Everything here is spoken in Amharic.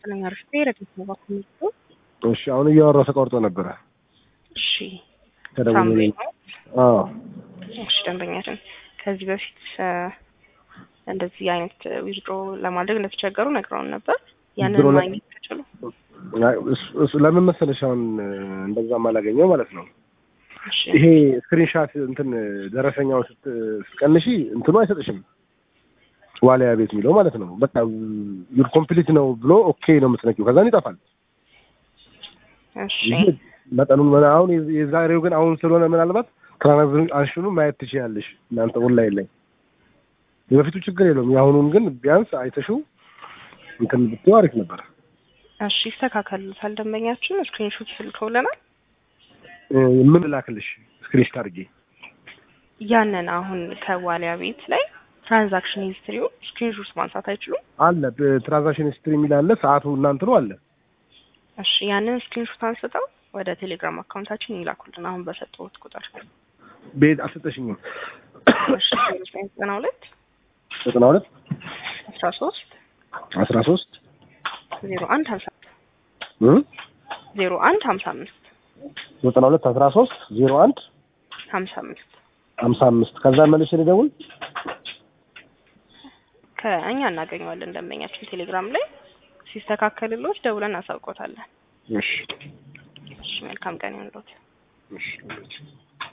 ይስጥልኝ። አሪፍ ረዲት ነው ባኩሚቱ እሺ አሁን እያወራሁ ተቋርጦ ነበረ። እሺ ተደውሎ ሳምሪ ነው። ነው። አዎ እሺ ደንበኛችን ከዚህ በፊት እ እንደዚህ አይነት ዊዝድሮ ለማድረግ እንደተቸገሩ ነግረውን ነበር። ያንን ዊዝድሮ ለ- ማግኘት ተችሉ? አይ፣ እሱ- እሱ ለምን መሰለሽ አሁን እንደዛም አላገኘው ማለት ነው። እሺ ይሄ ስክሪንሻት እንትን ደረሰኛውን ስት- ስትቀንሺ እንትኑ አይሰጥሽም ዋሊያ ቤት የሚለው ማለት ነው። በቃ ዩር ኮምፕሊት ነው ብሎ ኦኬ ነው የምትነኪው፣ ከዛን ይጠፋል። እሺ ይሄ መጠኑን ምና- አሁን የዝ- የዛሬው ግን አሁን ስለሆነ ምናልባት ትራንዛክሽኑ ማየት ትችያለሽ እናንተ ኦንላይን ላይ። የበፊቱ ችግር የለውም። የአሁኑን ግን ቢያንስ አይተሽው እንትን ብትይው አሪፍ ነበር። እሺ ይስተካከሉታል። ደንበኛችን ስክሪንሾት ስልከውልናል። እ ምን ላክልሽ ስክሪንሾት አድርጌ ያንን አሁን ከዋሊያ ቤት ላይ ትራንዛክሽን ሂስትሪው ስክሪንሾት ማንሳት አይችሉም? አለ ትራንዛክሽን ሂስትሪ የሚል አለ። ሰዓቱ እናንትኑ አለ። እሺ ያንን ስክሪንሾት አንስተው ወደ ቴሌግራም አካውንታችን ይላኩልን አሁን በሰጠሁት ቁጥር። ቤት አልሰጠሽኝም። እሺ ዘጠና ሁለት ዘጠና ሁለት አስራ ሶስት አስራ ሶስት ዜሮ አንድ ሀምሳ እ ዜሮ አንድ ሀምሳ አምስት ዘጠና ሁለት አስራ ሶስት ዜሮ አንድ ሀምሳ አምስት ሀምሳ አምስት ከዛ መልሼ ልደውል። ከእኛ እናገኘዋለን ደንበኛችን ቴሌግራም ላይ ሲስተካከልሎት ደውለን እናሳውቆታለን። እሺ እሺ መልካም ቀን ይሁንልዎት። እሺ